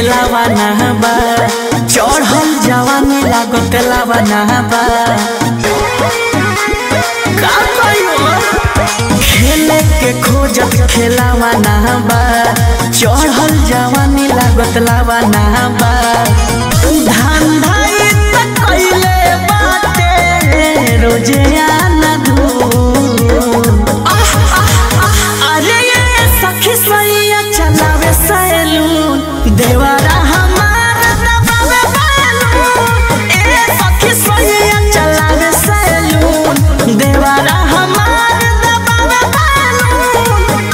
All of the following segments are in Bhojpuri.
खेलावा ना बा चढ़ल जवानी लागत लावा ना बा का कहियो खेले के खोजत खेलावा ना बा चढ़ल जवानी लागत लावा ना बा धंधा इ त कइले बाटे रोजे आना धूम अरे ये सखी सैया चलावे सैलून देवारा हमार दबावे बैलून ए सखी सैया चलावे सैलून देवारा हमार दबावे balloon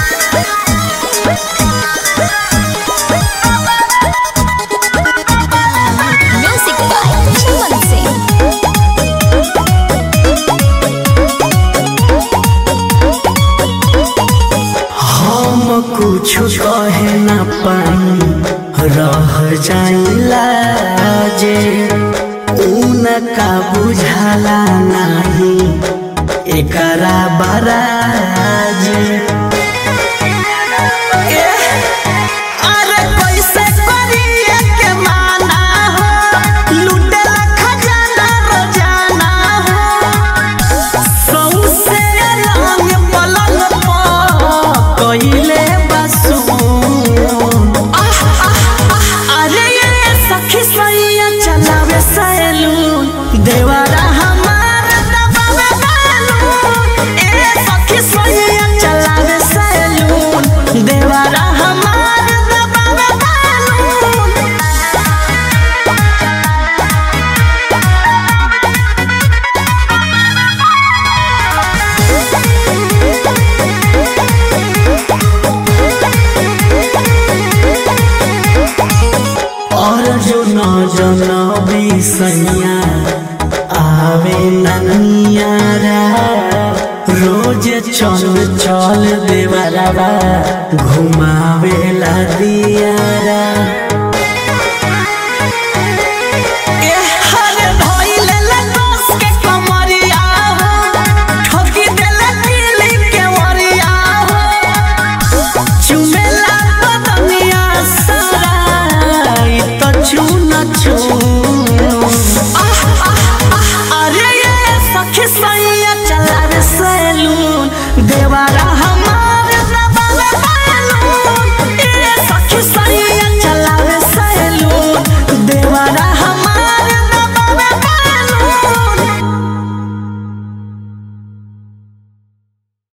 Music by Chaman Singh. हम कुछ कहे न पाई रह जाइला जे उनका बुझाला नाही एकरा बराज अरे कैसे करिए के माना हो लूटेला खजाना रोजाना हो सौसे रंग पलंग पर कइले बसून अरे ये सखी सैया चलावे सैलून देवारा हमार दबावे बैलून ए सखी सैया चलावे सैलून देवारा हमार दबावे बैलून और जो न जनबी सैया आवे ननियारा रोज चल चल देवरवा घुमावेला दियारा हरे धइले लगोस के कमरिया हो ठोकी देले दिली के वरिया हो चुमेला बदनिया सारा इ त चुन चुन अरे ये सखी सैया चलावे सैलून देवारा हम